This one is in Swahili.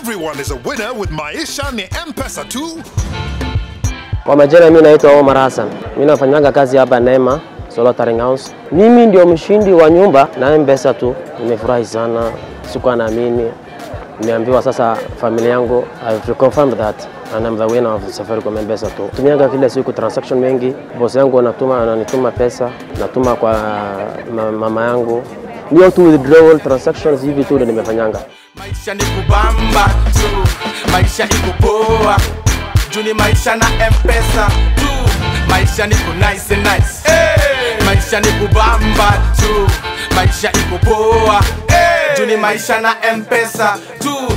Everyone is a winner with Maisha ni M-Pesa tu. Kwa majina mimi naitwa Omar Hassan. Mimi nafanyaga kazi hapa Neema Solar Tiling House. Mimi ndio mshindi wa nyumba na M-Pesa tu. Nimefurahi sana. Sikuwa naamini. Nimeambiwa sasa familia yangu I've confirmed that and I'm the winner of Safaricom M-Pesa tu. Tumiaga kila siku transaction mengi. Boss yangu anatuma ananituma pesa, natuma kwa ma- mama yangu. Ndio tu withdrawal transactions hivi tu ndio nimefanyanga. maisha ni kubamba tu maisha iko poa juu ni maisha na mpesa tu maisha ni ku nice nice hey! maisha ni kubamba tu maisha iko poa hey! juu ni maisha na mpesa tu